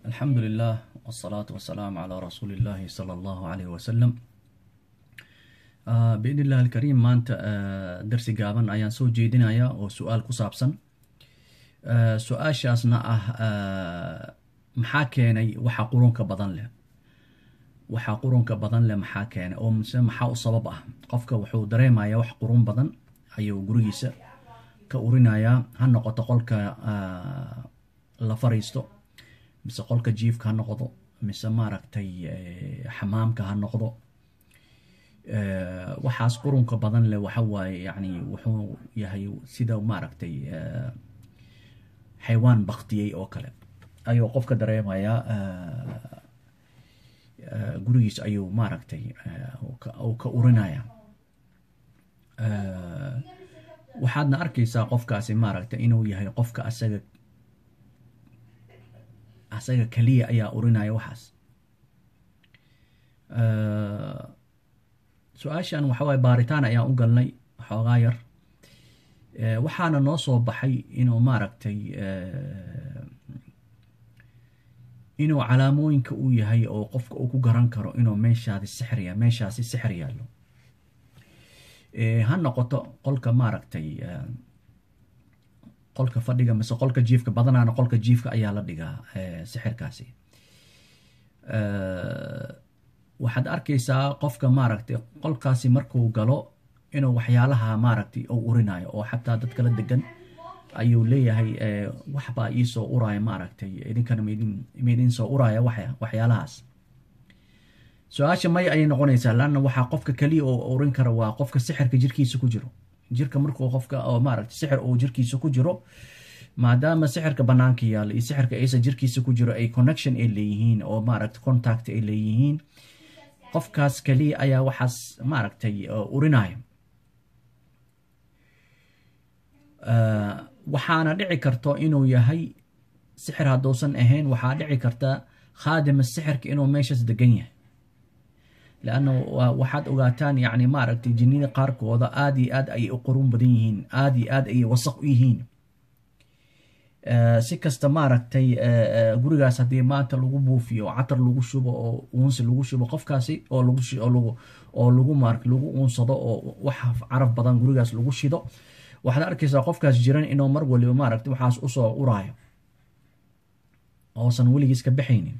alxamdu lilah wsalaatu wasalaamu calaa rasuuli illaahi sala allahu caleyh wasalam biidn illahi alkariim maanta darsi gaaban ayaan soo jeedinayaa oo su-aal ku saabsan su-aashaasna ah maxaa keenay waxa qurunka badan leh waxaa qurunka badan leh maxaa keenay oo mise maxaa u sabab ah qofka wuxuu dareemayaa wax qurun badan ayuu gurigiisa ka urinayaa ha noqoto qolka la fariisto mise qolka jiifka ha noqdo mise maaragtay xamaamka ha noqdo waxaas qurunka badan leh waxa waaye yani wuxuu yahay sida maaragtay xaywaan baktiyey oo kale ayuu qofka dareemayaa gurigiis ayuu maaragtay uu ka urinaya waxaadna arkaysaa qofkaasi maaragtay inuu yahay qofka asaga asaga keliya ayaa urinaya waxaas su-aashan waxa waaye baaritaan ayaan u galnay xoogaa yar waxaana noo soo baxay inuu maaragtay inuu calaamooyinka uu yahay oo qofka uu ku garan karo inuu meeshaadi sixriya meeshaasi sixir yaallo ha noqoto qolka maaragtay qolka fadhiga mise qolka jiifka badanaana qolka jiifka ayaa la dhigaa sixirkaasi waxaad arkaysaa qofka maaragtay qolkaasi markuu galo inuu waxyaalaha maaragtay uu urinayo oo xataa dad kala degan ayuu leeyahay waxbaa iisoo uraya maaragtay idinkana maidin soo uraya waxyaalahaas su-aasha may ayay noqonaysaa laanna waxaa qofka keliya oo urin kara waa qofka sixirka jirkiisa ku jiro jirka markuu qofka oo maaragtay sixir uu jirkiisa ku jiro maadaama sixirka banaanka yaalla iyo sixirka aysa jirkiisa ku jiro ay connection ay leeyihiin oo maaragtay contact ay leeyihiin qofkaas keliya ayaa waxaas maaragtay urinaya waxaana dhici karto inuu yahay sixir hadduusan ahayn waxaa dhici karta khaadima sixirka inuu meeshaas degan yahay leanna waxaad ogaataan yani maaragtay jinnida qaarkooda aada iyo aad ayay u qurun badan yihiin aada iyo aad ayay wasaq u yihiin si kasta maaragtay gurigaas haddii maanta lagu buufiyo oo catar lagu shubo oo uunsi lagu shubo qofkaasi oo lagu oo lagu mar lagu uunsado oo wax caraf badan gurigaas lagu shido waxaad arkaysaa qofkaas jiran inuu mar waliba maaragtay waxaas usoo uraayo oosan weligiis ka baxaynin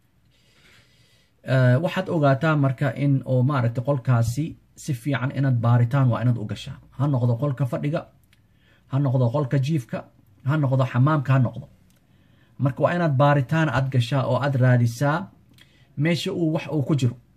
waxaad ogaataa marka in oo maaragtay qolkaasi si fiican inaad baaritaan waa inaad u gashaa ha noqdo qolka fadhiga ha noqdo qolka jiifka ha noqdo xamaamka ha noqdo marka waa inaad baaritaan aad gashaa oo aad raadisaa meesha uu wax uu ku jiro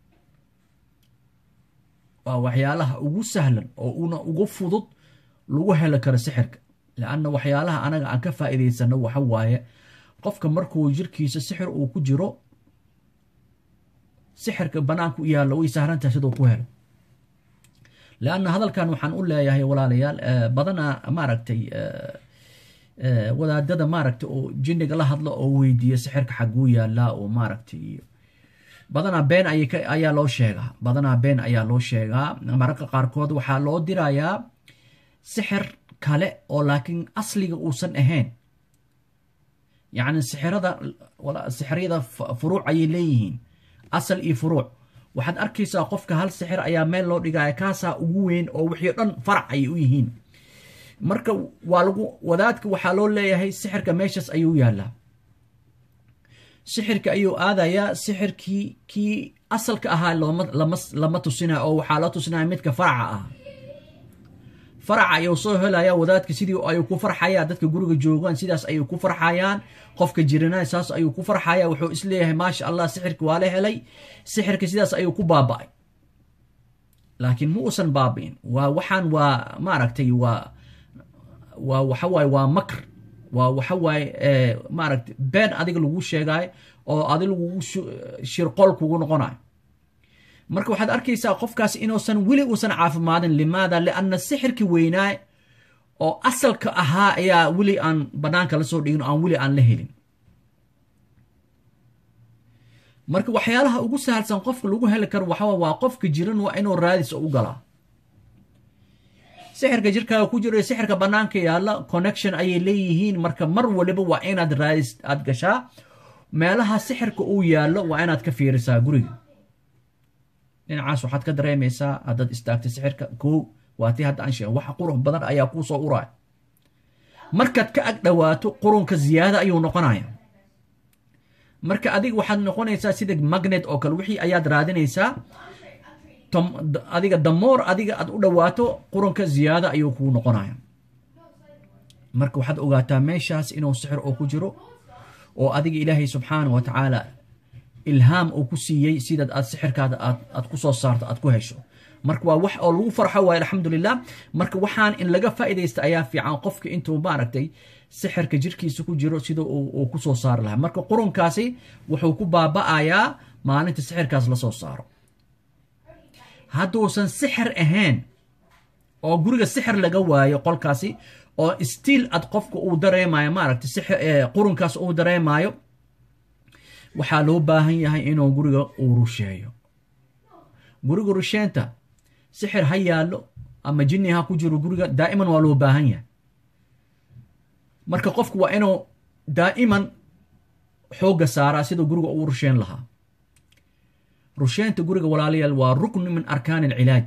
waa waxyaalaha ugu sahlan oo una ugu fudud lagu heli karo sixirka leanna waxyaalaha anaga aan ka faa'iidaysano waxa waaye qofka markuu jirkiisa sixir uu ku jiro sixirka banaanka u yaallo way sahlantahay siduu ku helo leanna hadalkan waxaan u leeyahay walaalayaal badanaa maaragtay wadaadada maaragtay oo jinniga la hadlo oo weydiiya sixirka xaguu yaallaa oo maaragtay badanaa been ayaa loo sheegaa badanaa been ayaa loo sheegaa mararka qaarkood waxaa loo dirayaa sixir kale oo laakiin asliga uusan ahayn yacni sixirada sixiryada furuuc ayay leeyihiin asal iyo furuuc waxaad arkaysaa qofka hal sixir ayaa meel loo dhigaya kaasaa ugu weyn oo wixii dhan farac ayay u yihiin marka waa lagu wadaadka waxaa loo leeyahay sixirka meeshaas ayuu yaallaa sixirka ayuu aadayaa sixirkii kii asalka ahaa lama tusinaya oo waxaa la tusinaya midka faraca ah faraca ayuu soo helaya wadaadka sidii ayuu ku farxaya dadka guriga joogaan sidaas ayuu ku farxayaan qofka jirana saas ayuu ku farxaya wuxuu isleeyahay maasha allah sixirka waa la helay sixirka sidaas ayuu ku baaba'ay laakiin ma uusan baabi'in waa waxaan waa maaragtay waa waa waxawaaye waa makr waa waxawaaye maaragtay been adiga lagu sheegayo oo adi lagugu shirqool kugu noqonayo marka waxaad arkaysaa qofkaas inuusan weli uusan caafimaadin limaada lianna sixirkii weynaa oo asalka ahaa ayaa weli aan banaanka la soo dhigin aan weli aan la helin marka waxyaalaha ugu sahalsan qofka lagu heli karo waxawa waa qofka jiran waa inuu raadis u galaa sixirka jirkaaga ku jiro sixirka banaanka yaalla connection ayay leeyihiin marka mar waliba waa inaad raadis aad gashaa meelaha sixirka uu yaallo waa inaad ka fiirisaa guriga dhinacaas waxaad ka dareemaysaa haddaad istaagtay sixirka kow waa tii hadda aan sheega waxa qurux badan ayaa kuu soo uraya markaad ka ag dhowaato qurunka ziyaada ayuu noqonaya marka adiga waxaad noqonaysaa sida magnet oo kale wixii ayaad raadinaysaa adiga damoor adiga aad u dhowaato qurunka ziyaada ayuu kuu noqonaya marka waxaad ogaataa meeshaas inuu sixir oo ku jiro oo adiga ilaahay subxaana wa tacaala ilhaam uu ku siiyey sidaad aad sixirkaada aad ku soo saarto aad ku hesho marka waa wax oo lagu farxo waaye alxamdulilah marka waxaan in laga faa'iidaysta ayaa fiican qofka intuu maaragtay sixirka jirkiisa ku jiro sida uu ku soo saari lahaa marka qurunkaasi wuxuu ku baaba'ayaa maalinta sixirkaas la soo saaro hadduusan sixir ahayn oo guriga sixir laga waayo qolkaasi oo stiil ad qofka uu dareemayo maaragtay qurunkaas uu dareemayo waxaa loo baahan yahay inuu guriga uu rusheeyo guriga rusheenta sixir ha yaallo ama jinni ha ku jiro guriga daa'iman waa loo baahan yahay marka qofku waa inuu daa'iman xoogga saaraa siduu guriga uu rusheen lahaa rusheenta guriga walaalayaal waa rukni min arkaan alcilaaj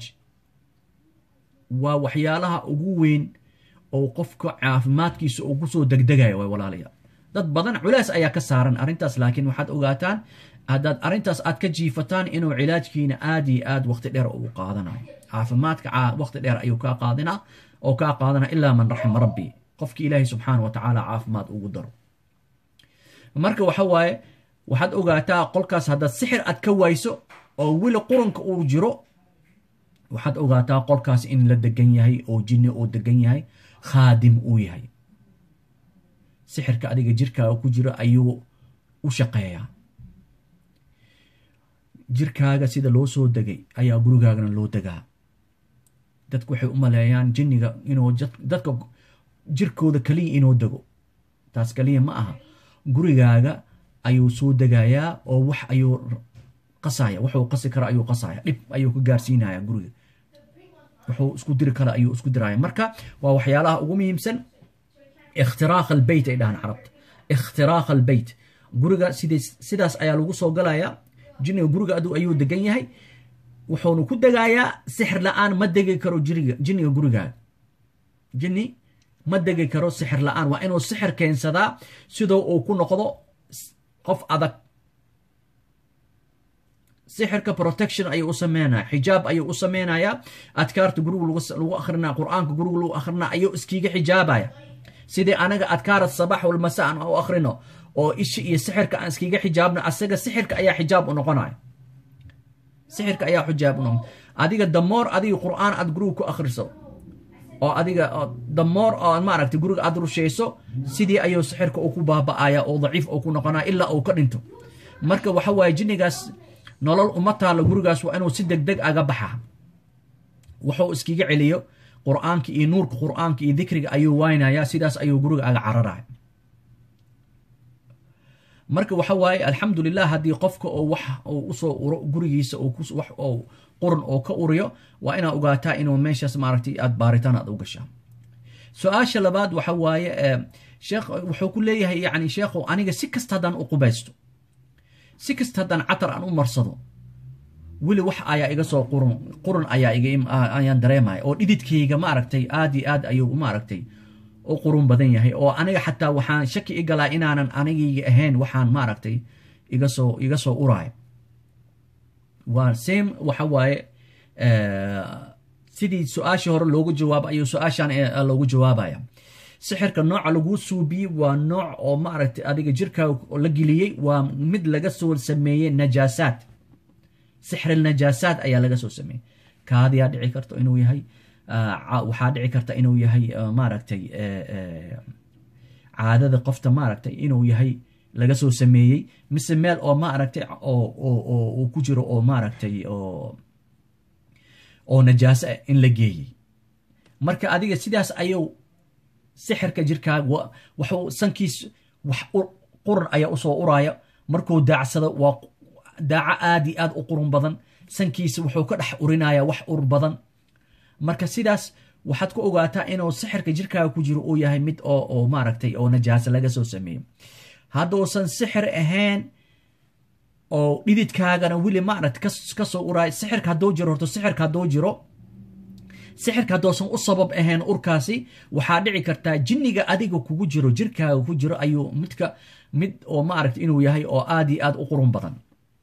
waa waxyaalaha ugu weyn oo qofka caafimaadkiisa uu kusoo degdegayo way walaalayaal dad badan culays ayaa ka saaran arrintaas laakiin waxaad ogaataan haddaad arrintaas aad ka jiifataan inuu cilaajkiina aad iyo aad waqti dheer uu qaadanayo caafimaadka waqti dheer ayuu kaa qaadinaa oo kaa qaadana ilaa man raxima rabbi qofki ilaahay subxaana wa tacaala caafimaad ugu daro marka waxa waaye waxaad ogaataa qolkaas haddaad sixir aad ka wayso oo weli qurunka uu jiro waxaad ogaataa qolkaas in la degan yahay oo jinni uu degan yahay khaadim uu yahay sixirka adiga jirkaaga ku jiro ayuu u shaqeeyaa jirkaaga sida loo soo degay ayaa gurigaagana loo degaa dadku waxay u maleeyaan jinniga inuu dadka jirkooda kaliya inuu dego taas kaliya ma aha gurigaaga ayuu soo degayaa oo wax ayuu qasaya wuxuu qasi kara ayuu qasaya dhib ayuu ka gaarsiinaya guriga wuxuu isku diri kara ayuu isku diraya marka waa waxyaalaha ugu muhiimsan ikhtiraaq albeyt ay dhahaan carabta ikhtiraaq albeyt guriga sidaas ayaa lagu soo galayaa jinniga guriga ayuu degan yahay wuxuuna ku degayaa sixir la-aan ma degi karo jinniga gurigaaga jinni ma degi karo sixir la-aan waa inuu sixir keensadaa sidoo uu ku noqdo qof adag sixirka protection ayuu u sameynaya xijaab ayuu u sameynayaa adkaarta guriga lagu akrinaya qur-aanka guriga lagu akrinaya ayuu iskiiga xijaabaya sidii anaga adkaara sabax walmasa aan u akrino oo ishi iyo sixirka aan iskiga xijaabno asaga sixirka ayaa xijaab u noqonaya sixirka ayaa xijaab u noqon adiga damoor adiga qur-aan aad guriga ku akriso oo adiga damoor oo maaragtay guriga aad rushayso sidii ayuu sixirka uu ku baaba'aya oo daciif uu ku noqonaya ilaa uu ka dhinto marka waxa waaye jinnigaas nolol uma taalla gurigaas waa inuu si deg deg aga baxa wuxuu iskiga celiyo qur-aanka iyo nuurka qur-aanka iyo dikriga ayuu waynayaa sidaas ayuu guriga aga cararaya marka waxa waaye alxamdulilah haddii qofka oo wax uu usoo uro gurigiisa wax oo qurun oo ka uriyo waa inaa ogaataa inuu meeshaas maaragtay aad baaritaan aad u gashaa su-aasha labaad waxa waaye sheekh wuxuu ku leeyahay yani sheekhow aniga si kasta haddaan u qubaysto si kasta haddaan catar aan u marsado weli wax ayaa iga soo qurun qurun ayaa ayaan dareemaya oo dhididkayga maaragtay aad iyo aad ayuu maaragtay u qurun badan yahay oo aniga xataa waxaan shaki i galaa inaanan anigayga ahayn waxaan maaragtay iga soo iga soo uraayo waa same waxa waaye sidii su-aashii hore loogu jawaabo ayuu su-aashan loogu jawaabaya sixirka nooca lagu suubiyey waa nooc oo maaragtay adiga jirkaaga la geliyey waa mid laga soo sameeyey najaasaad sixri najaasaad ayaa laga soo sameeyey kaadiyaa dhici karta inuu yahay waxaa dhici karta inuu yahay maaragtay caadada qofta maaragtay inuu yahay laga soo sameeyey mise meel oo maaragtay oo ku jiro oo maaragtay oo najaaso ah in la geeyey marka adiga sidaas ayuu sixirka jirkaaga waxuu sankiis wax qurun ayaa usoo uraya markuu daacsado waa daaco aad iyo aad u qurun badan sankiisa wuxuu ka dhex urinaya wax ur badan marka sidaas waxaad ku ogaataa inuu sixirka jirkaaga ku jiro uu yahay mid oo maaragtay oo najaaso laga soo sameeyo hadduusan sixir ahayn oo dhididkaagana weli maaragta ka soo uraay sixirka hadduu jiro horto sixirka hadduu jiro sixirka hadduusan u sabab ahayn urkaasi waxaa dhici kartaa jinniga adiga kugu jiro jirkaaga ku jiro ayuu midka mid oo maaragta inuu yahay oo aad iyo aad u qurun badan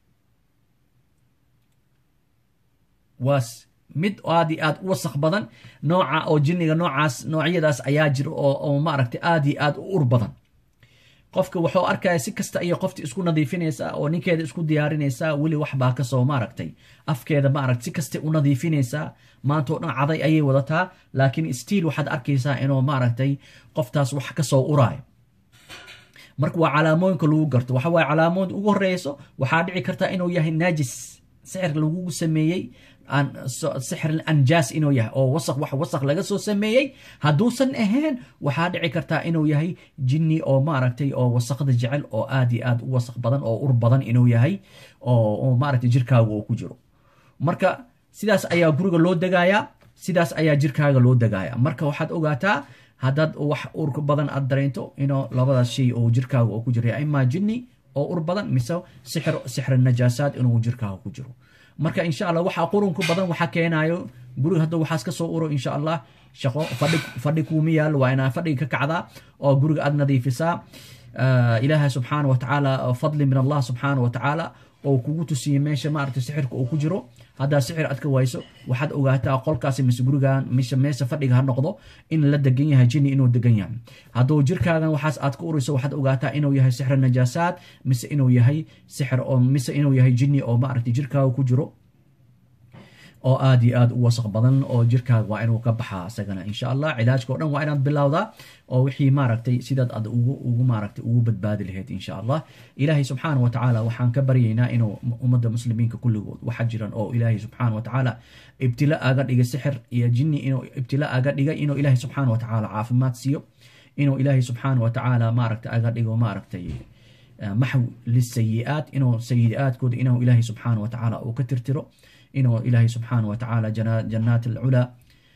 waas mid aad iyo aad u wasaq badan nooca oo jinniga noocaas noocyadaas ayaa jira oo maaragta aad iyo aad u ur badan qofka wuxuu arkaya si kasta ayay qofti isku nadiifinaysaa oo ninkeeda isku diyaarinaysaa weli waxbaa kasoo maaragtay afkeeda maaragta si kastay u nadiifinaysaa maantao dhan caday ayay wadataa laakiin stiil waxaad arkaysaa inuu maaragtay qoftaas wax kasoo uraayo marka waa calaamooyinka lagu garto waxa waaye calaamooyinka ugu horeyso waxaa dhici karta inuu yahay naajis sixir lagugu sameeyey sixir anjaas inuu yahay oo wasaq wax wasaq laga soo sameeyey hadduusan ahayn waxaa dhici kartaa inuu yahay jinni oo maaragtay oo wasaqda jecel oo aad iyo aad u wasaq badan oo ur badan inuu yahay oo maaragtay jirkaaga uu ku jiro marka sidaas ayaa guriga loo degayaa sidaas ayaa jirkaaga loo degaaya marka waxaad ogaataa haddaad wax ur badan aad dareento inuu labadaas shay oo jirkaaga oo ku jira imaa jinni oo ur badan mise sixir sixir najaasaad inuu jirkaaga ku jiro marka insha allah waxa qurunku badan waxa keenayo guriga hadda waxaas kasoo uro insha allah shaqo fadhi fadhi kuuma yaalo waa inaa fadhiga ka kacdaa oo guriga aad nadiifisaa ilaaha subxaana wa tacaala fadli min allah subxaana wa tacaala oo kugu tusiyey meesha maaragta sixirka uu ku jiro haddaa sixir aad ka wayso waxaad ogaataa qolkaasi mise gurigan mise meesha fadhiga ha noqdo in la degan yahay jinni inuu degan yahay hadduu jirkaagan waxaas aad ka urayso waxaad ogaataa inuu yahay sixir najaasaad mise inuu yahay sixir oo mise inuu yahay jinni oo maaragta jirkaaga ku jiro oo aad iyo aad u wasaq badan oo jirkaaga waa inuu ka baxaa isagana insha allah cilaajka o dhan waa inaad bilowdaa oo wixii maaragtay sidaad ad ugu ugu maaragtay ugu badbaadi lahayd insha allah ilaahay subxaana wa tacaala waxaan ka baryaynaa inuu ummadda muslimiinka kulligood waxa jiran oo ilaahay subxaana wa tacaala ibtila aga dhigay sixir iyo jinni inuu ibtila aga dhigay inuu ilaahay subxaana wa tacaala caafimaad siiyo inuu ilaahay subxaana wa tacaala maaragtay aga dhigo maaragtay maxw lisayi'aat inuu sayi'aadkooda inuu ilaahay subxaana wa tacaala uu ka tirtiro inuu ilaahay subxaana wa tacaala jannaat alculaa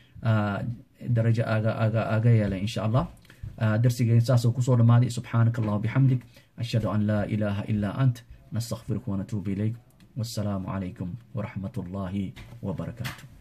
darajo aga aga aga yeelay insha allah darsigeen saasuu kusoo dhammaaday subxaanaka allah bixamdik ashhadu an laa ilaaha ilaa ant nastakfiruka wanatuubu ilayk wassalaamu calaykum waraxmat ullaahi wabarakaatu